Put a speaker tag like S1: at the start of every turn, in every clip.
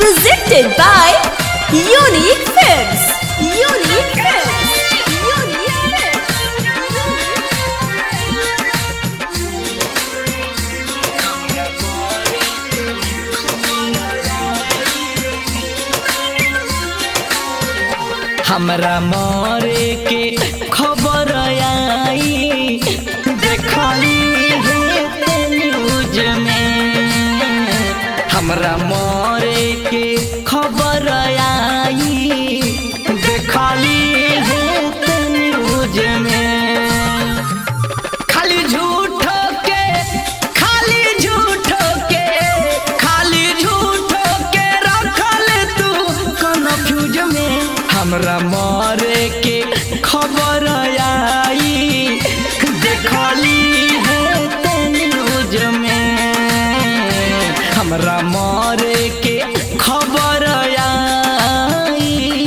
S1: Presented by Unique Films. Unique Films. Unique Films.
S2: हमरा मरे के खबर आई देखली है न्यूज में हमरा मरे के खबर आई देखली है न्यूज में खाली झूठ के खाली झूठ के खाली झूठ के रखल तू कन्फ्यूज में हमरा मरे के खबर आई देखली है न्यूज में हमरा मरे के खबर आई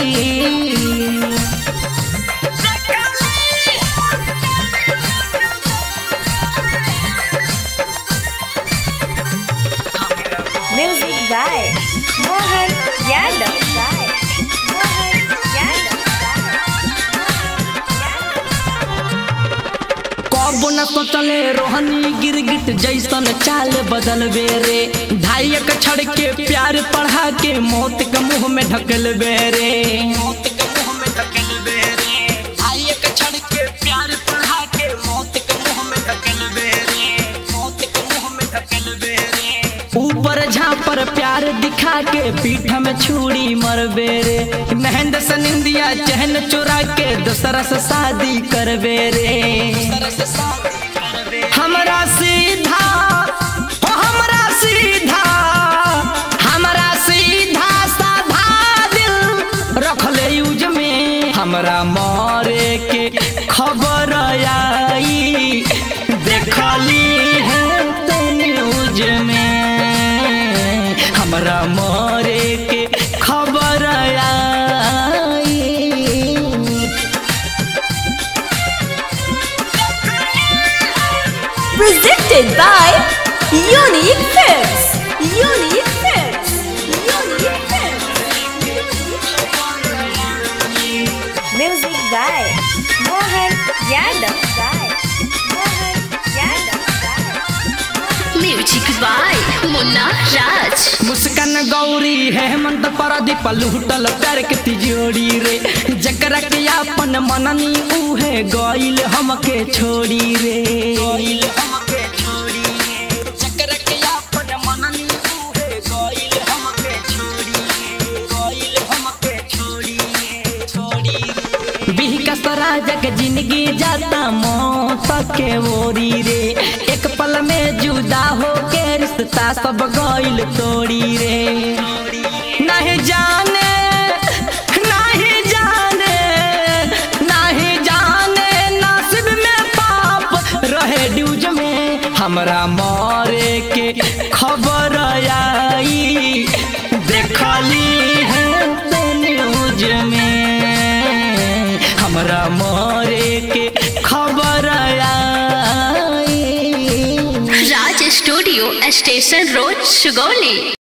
S1: Music by Mohan Yadav. Mohan Yadav.
S2: कब न सोचले रोहनी गिरगिट जैसन चाल बदल बेरे ढाई एक छड़ के प्यार पढ़ा के मौत के मुंह में ढकल बेरे मौत के मुंह में ढकल बेरे ढाई एक छड़ के प्यार पढ़ा के मौत के मुंह में ढकल बेरे मौत के मुंह में ढकल बेरे ऊपर झापर प्यार दिखा के पीठ में छुरी मर बेरे महेंद्र से निंदिया चहन चुरा के दूसरा से शादी कर बेरे हमरा सीधा हो हमरा सीधा हमरा सीधा साधा दिल रखले यूज में हमरा मरे के खबर आई देखली है ते न्यूज में हमरा मरे के खबर आई
S1: Presented by Unique Films. Unique Films. Unique Films. Music by Mohan Yadav. Mohan Yadav.
S3: Music by Munna Raj
S2: Muskan Gauri Hemant Pradeep लूटल प्यार के तिजोरी रे जकरा के अपन मननी उहे गइल हमके छोड़ी रे गइल हमके छोड़ी रे जकरा के अपन मननी उहे गइल हमके छोड़ी रे गइल हमके छोड़ी रे छोड़ी रे बिहकस राजा के जिंदगी जाता मौत के ओरी रे एक पल में जुदा हो के रिश्ता सब गइल तोड़ी रे नहीं जाने नहीं जाने नहीं जाने नसीब में पाप रहे ड्यूज में हमरा मरे के खबर आई देखली है ते न्यूज में हमरा मरे के खबर आई
S3: Raj studio station road Sugauli